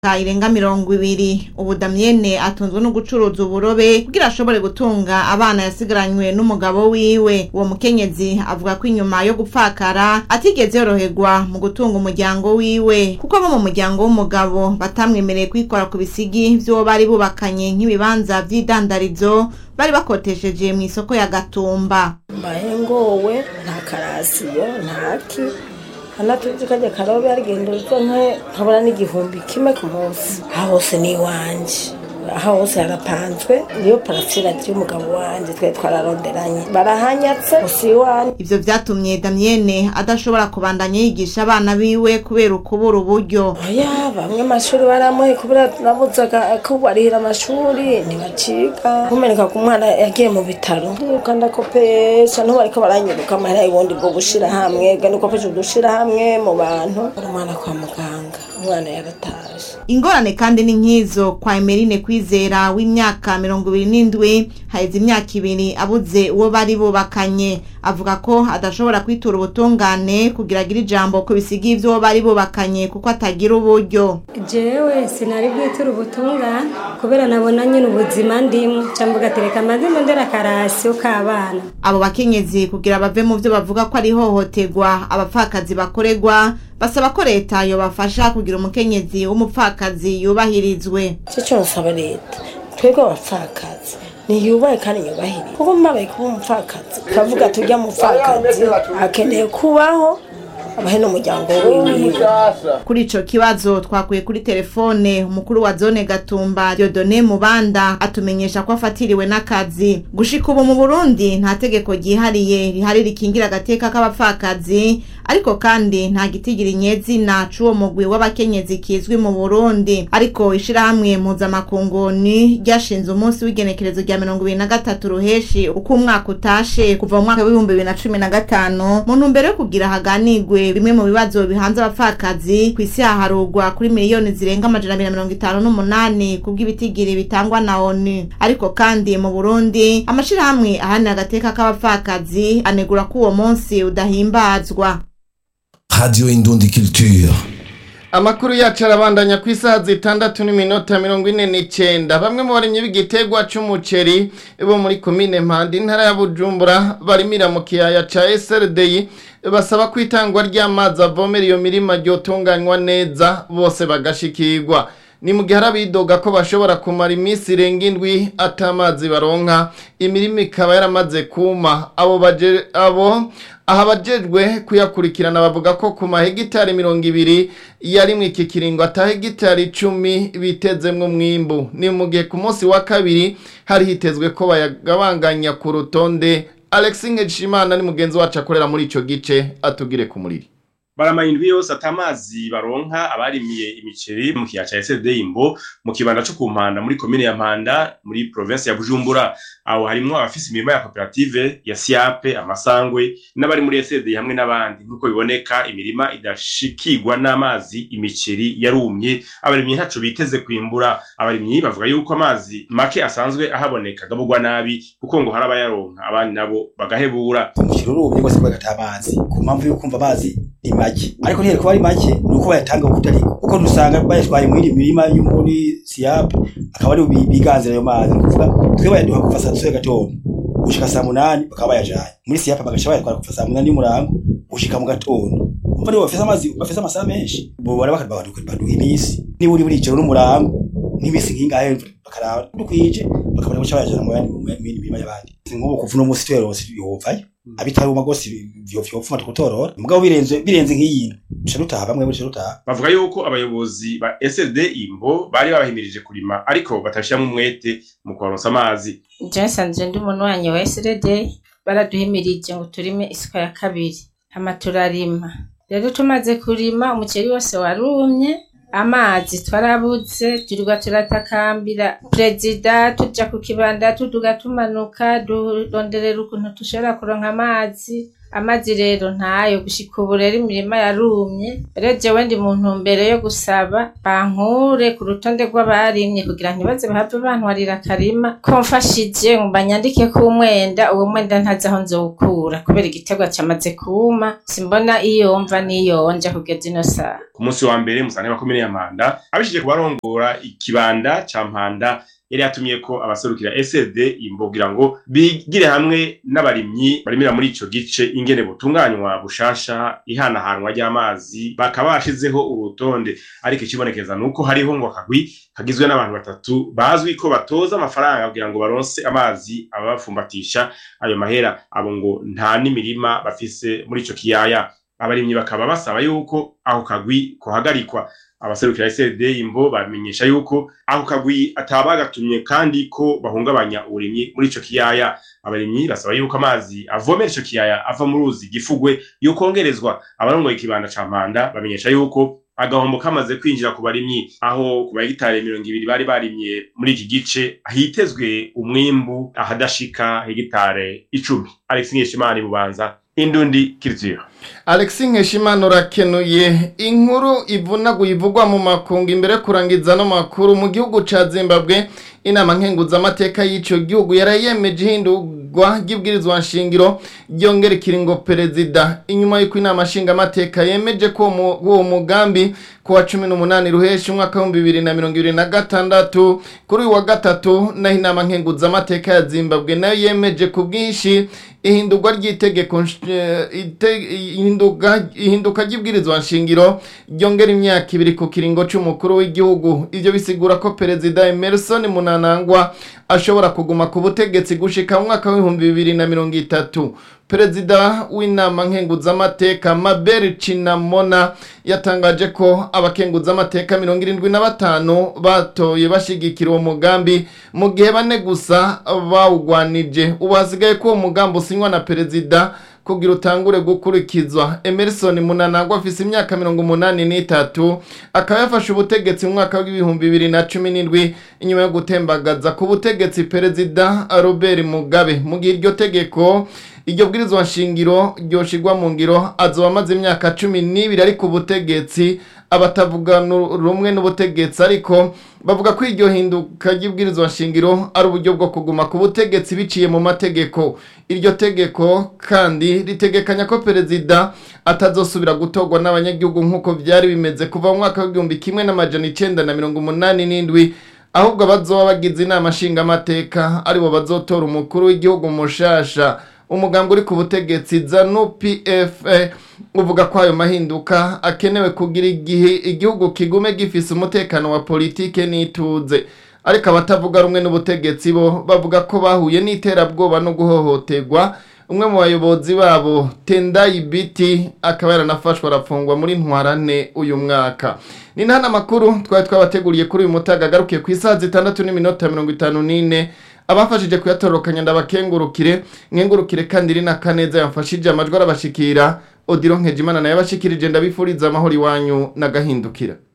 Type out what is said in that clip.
imyaka irenga mirongo ibiri ubu damyene atunzwe no gucuruza uburobe kugira ashobore gutunga abana yasigaranywe n'umugabo wiwe uwo mukenyezi avuga ko inyuma yo gupfakara atigeze yoroherwa mu gutunga umuryango wiwe kuko abo mu muryango w'umugabo batamwemereye kwikora ku bisigi vy'uwo bari bubakanye nk'ibibanza vy'idandarizo bari bakotesheje mu isoko ya gatumba mbaye ngowe nta karasiyo ntaki anatuzi kajya karobe arigenda uzo nke nkabona n'igihumbi kimwe ku munsi aha hose ni iwanje aha hose harapanzwe niyo parasira y'umugabo wanje twe twararonderanye barahanyatse gusa iwanje ivyo vyatumye damyene adashobora kubandanya yigisha abana biwe kubera ukubura uburyo oya bamwe amashuri baramuhe kubera nabuzaga ko barihira amashuri ntibaciga kumeneka ku mwana yagiye mu bitaro ntuka ndakopesha ntubu bariko baranyiruka amahera y'ubundi bwo gushira hamwe gani ukopesha udushira hamwe mu bantu uri umwana kwa muganga umwana yarataje ingorane kandi ni nk'izo kwa emerine kwizera w'imyaka mirongo ibiri n'indwi haheze imyaka ibiri abuze uwo bari bubakanye avuga ko adashobora kwitura ubutungane kugira agire ijambo ku bisigi vy'uwo bari bubakanye kuko atagira uburyo jewe sinari bwitura ubutungane kubera nabona nyine ubuzima ndimwo cyangwa ugatereka amazina ndera akarasiyo k'abana abo bakenyezi kugira bave mu vyo bavuga ko ari ihohoterwa abapfakazi bakorerwa basaba ko leta yobafasha kugira umukenyezi w'umupfakazi yubahirizwe icyo cyo nsaba leta twebwe abapfakazi niyubahe kandi nyubahire kuko mbabaye kuba umupfakazi kavuga tujya mupfakazi akeneye kubaho abahe n'umuryango wiwe kuri ico kibazo twakuye kuri telefone umukuru wa zone gatumba Dieudonne Mubanda atumenyesha ko afatiriwe n'akazi gushika ubu mu Burundi nta tegeko ryihariye rihari rikingira agateka k'abapfakazi ariko kandi nta gitigira inyezina c'uwo mugwi w'abakenyezi kizwi mu Burundi ariko ishirahamwe mpuzamakunguni ryashinze umunsi w'igenekerezo rya mirongo ibiri na gatatu ruheshi uko umwaka utashe kuva mu mwaka w'ibihumbi bibiri na cumi na gatanu mu ntumbero yo kugira haganirwe bimwe mu bibazo bihanze abapfakazi ku isi haharurwa kuri miliyoni zirenga amajana abiri na mirongo itanu n'umunani kubw'ibitigiri bitangwa na onu ariko kandi mu burundi amashirahamwe ahanira agateka k'abapfakazi anegura ko uwo munsi udahimbazwa Radio Indundi Culture. Amakuru yacu arabandanya ku isaha zitandatu n'iminota mirongo ine n'icenda bamwe mu barimyi b'igiterwa c'umuceri bo muri komine Mpanda intara ya Bujumbura barimira mu kiyaya ca SRDI basaba ko itangwa ry'amazi avomera iyo mirima ryotunganywa neza bose bagashikirwa ni mu gihe hari abidoga ko bashobora kumara iminsi irenga indwi atamazi baronka imirima ikaba yaramaze kuma abo baje abo aha abajejwe kuyakurikirana bavuga ko ku mahegitari mirongo ibiri yarimwe iki kiringo ata hegitari icumi bitezemwo umwimbu ni mu gihe ku munsi wa kabiri hari hitezwe ko bayagabanganya ku rutonde Alex Ngeshimana ni mugenzi wacu akorera muri ico gice atugire ku muriri baramara indwi yose atamazi baronka abarimiye imiceri mu kiyaya ca SLD Imbo mu kibanda co ku Mpanda muri komine ya Mpanda muri province ya Bujumbura aho harimwo abafise imirima ya koperative ya Siape amasangwe n'abari muri SLD hamwe n'abandi nkuko biboneka imirima idashikirwa n'amazi imiceri yarumye abarimyi ntaco biteze kwimbura abarimyi bavuga yuko amazi make asanzwe ahaboneka gabugwa nabi kuko ngo hari abayaronka abandi nabo bagahebura umukino urumye rwose kubera ata amazi ku mpamvu yo kumva amazi ni make ariko ntiyari kuba ari make ni uko bayatanga uko utari kuko dusanga bayatwaye muri mirima yo muri siyape akaba ari biganzira ayo mazi ni ukuvuga twe bayaduha kuva saa tatu gatondo gushika saa munani bakaba bayajanye muri siyape bagaca bayatwara kuva saa munani y'umurango gushika mu gatondo umva nibo bafise amazi bafise amasaha menshi bobora bakaduha iminsi niba uri buri ijoro n'umurango nk'imisi nk'ingahe bakaraba dukwije bakabona guca bayajana mu yandi mu yindi mirima y'abandi nk'ubu kuva uno munsi tuyaronse yovayo abitaruma gose vyopfuma tukutorora mugabo birenze birenze nk'iyi duca dutaha bamwe duca dutaha bavuga yuko abayobozi ba SLD Imbo bari babahimirije kurima ariko batashyiramo umwete mu kubaronsa amazi Johnson ndi umuntu wanyu wa SLD baraduhimirije ngo turime isuka ya kabiri hama turarima rero tumaze kurima umuceri wose warumye amazi twarabuze turirwa turatakambira perezida tuja ku kibanda tuduga tumanuka duronderera ukuntu dushobora kuronka amazi amazi rero ntayo gushika ubu rero imirima yarumye rero jewe ndi mu ntumbero yo gusaba bankure ku rutonde rw'abarimye kugira ntibaze bahave bantwarira akarima ko mfashije ngo banyandike ko umwenda uwo mwenda ntazi aho nzowukura kubera igiterwa cyamaze kuma simbona iyo mva n'iyo nja kugeza ino saha ku munsi wa mbere musane wa komine ya Mpanda abishije kubarongora ikibanda ca Mpanda yari yatumye ko abaserukira SD imbogira ngo bigire hamwe n'abarimyi barimira muri ico gice ingene butunganywa bushasha ihanahanwa ry'amazi bakaba bashizeho urutonde ariko ikibonekeza nuko hariho ngo akagwi kagizwe n'abantu batatu bazwi ko batoza amafaranga kugira ngo baronse amazi ababafumbatisha ayo mahera abo ngo nta n'imirima bafise muri ico kiyaya abarimyi bakaba basaba yuko ako kagwi kohagarikwa abaserukira SD imbo bamenyesha yuko ako kagwi atabagatumye kandi ko bahungabanya uburimyi muri ico kiyaya abarimyi basaba yuko amazi avomera ico kiyaya ava mu ruzi gifugwe yokongerezwa abarongoye ikibanda ca Mpanda bamenyesha yuko agahombo kamaze kwinjira ku barimyi aho ku bahegitari mirongo ibiri bari barimye muri iki gice hitezwe umwimbu ahadashika hegitare icumi Alex Nkeshimana bubanza Indundi Culture Alexis Nkeshimana urakenuye inkuru ivunaguye ivugwa mu makungu imbere kurangiza no makuru mu gihugu ca Zimbabwe inama nkenguza amateka y'ico gihugu yarayemeje ihindurwa ry'ibwirizwa nshingiro ryongera ikiringo perezida inyuma y'uko inama nshinga amateka yemeje ko uwo mugambi ku wa cumi n'umunani ruheshi umwaka w'ibihumbi bibiri na mirongo ibiri na gatandatu kuri uyu wa gatatu naho inama nkenguza amateka ya Zimbabwe nayo yemeje ku bwinshi ihindurwa ry'itegeko ihinduka ry'ibwirizwa nshingiro ryongera imyaka ibiri ku kiringo c'umukuru w'igihugu ivyo bisigura ko perezida Emerson Munanangwa ashobora kuguma ku butegetsi gushika mu mwaka w'ibihumbi bibiri na mirongo itatu perezida w'inama nkenguzamateka Mabel Chinamona yatangaje ko abakenguzamateka mirongo irindwi na batanu batoye bashigikira uwo mugambi mu gihe bane gusa bawugwanije ubu hasigaye ko uwo mugambi usinywa na perezida kugira utangure gukurikizwa Emerson Munanangwa afise imyaka mirongo umunani n'itatu akaba yafashe ubutegetsi mu mwaka w'ibihumbi bibiri na cumi n'indwi inyuma yo gutembagaza ku butegetsi perezida Robert Mugabe mu gihe iryo tegeko iryo bwirizwa nshingiro ryoshirwa mu ngiro azoba amaze imyaka cumi n'ibiri ari ku butegetsi abatavuga rumwe n'ubutegetsi ariko bavuga ko iryo hinduka ry'ibwirizwa nshingiro ari uburyo bwo kuguma ku butegetsi biciye mu mategeko iryo tegeko kandi ritegekanya ko perezida atazosubira gutorwa n'abanyagihugu nk'uko byari bimeze kuva mu mwaka w'igihumbi kimwe n'amajana icenda na mirongo umunani n'indwi ahubwo abazoba bagize inama nshingamateka aribo bazotora umukuru w'igihugu mushasha umugambi uri ku butegetsi zanu pf uvuga ko ayo mahinduka akenewe kugira igihe igihugu kigume gifise umutekano wa politike n'ituze ariko abatavuga rumwe n'ubutegetsi bo bavuga ko bahuye n'iterabwoba no guhohoterwa umwe mu bayobozi babo tendayi biti akaba yaranafashwe arafungwa muri ntwarane uyu mwaka ni nta makuru twari twabateguriye kuri uyu mutaga agarukiye ku isaha zitandatu n'iminota mirongo itanu n'ine abafashije kuyatorokanya ndabakengurukire nkengurukire kandi rina kaneza yamfashije amajwi arabashikira odiro nkejimana nayo abashikirije ndabifuriza amahoro iwanyu n'agahindukira